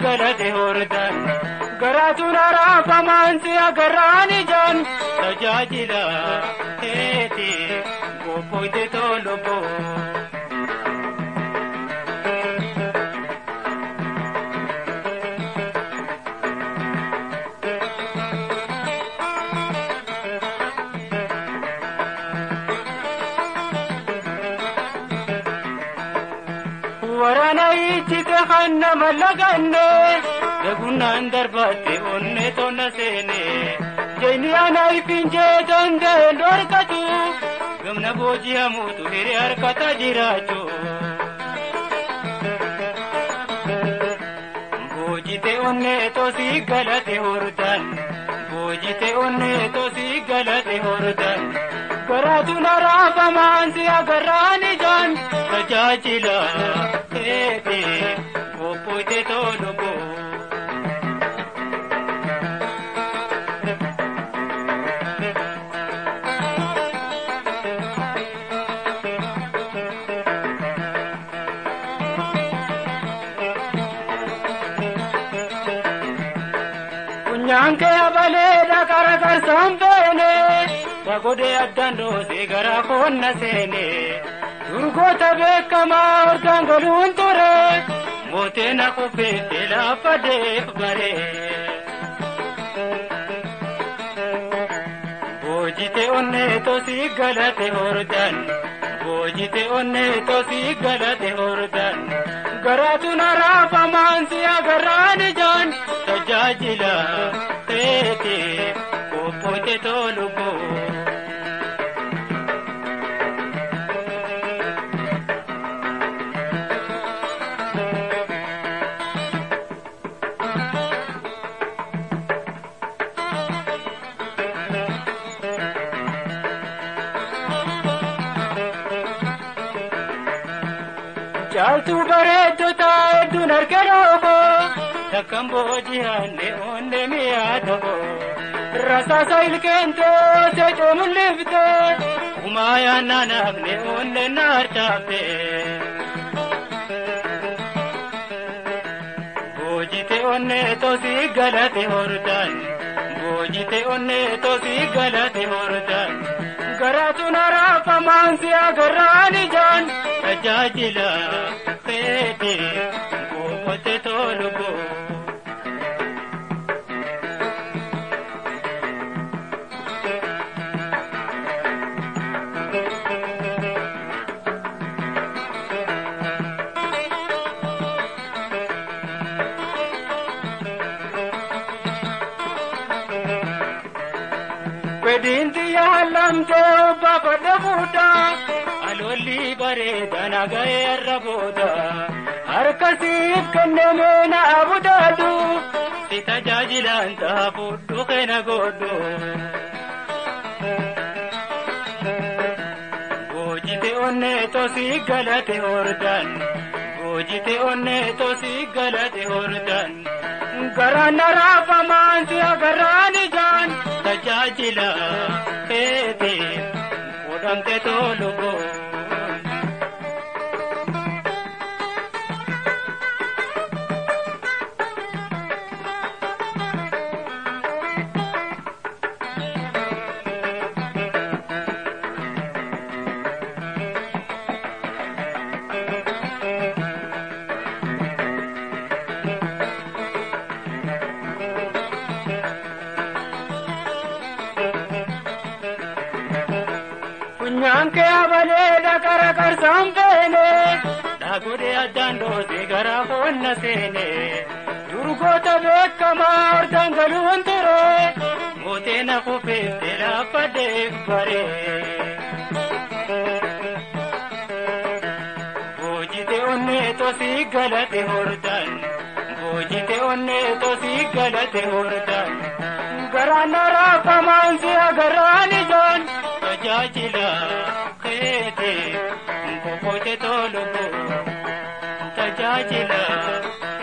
galate hordan garaatuun araafamaan si agarraan ijaan tajaajila keeti gobboite tolobbo. waraana ichite hanna mallaganne egunnaan darbatte onne tonna seene jeeniyaan ayfinjee dandeen dhorkatu gamna booji'amuutu hiri harkata jiraachu boojite onne tosii galate hordan boojite onne tosii galate hordan garaatuun araafamaan si agarraan ijaan tajaajila keeti gobboite tolobbo. Kunyaankee abaleedha qaraqarsaan feene bagodee addaan dhoosee gara koonna seene durgoota beekamaa hordaan galuun ture mooteen akufeette lafa deef bare. Boojite onnee tosii galate hordan boojite onnee tosii galate hordan garaatuun araafamaan si agarraan ijaan tajaajila keeti gobboite tolubbo. Caaltuu bareeddota hedduun harka dhoofo takkan booji'anne onne mi'a tokko rasaasa ilkeentoo se coomulifte kumaa yaanna nafne onne naartaafte. Boojite onne tosii galate hordan boojite onne tosii galate hordan garaatuun araafamaan si agarraan ijaan. tajaajila keeti gobboite tolubbo. Fedhiinti yaalamtee obba fadha fuudhaa. alolli bareedan aga'ee irra booda harkasiif kenname na abudadu si tajaajilan ta'a fudhu keena godhu. Boojite onnee tosii galate hordan boojite onnee tosii galate hordan garaan araafamaan si agarraan ijaan tajaajila keeti godhamte tolubbo. Funyaanke abaleedha qaraqarsaan feene dhagodee addaan dhoosee gara foonna seene durgoota beekamaa hordaan galuun ture mooteen akufeette lafa deef bare. Boojite onnee tosii galate hordan boojite onnee tosii galate hordan garaan araafamaan si agarraan ijaan. tajaajila keeti gobboite tolubbo tajaajila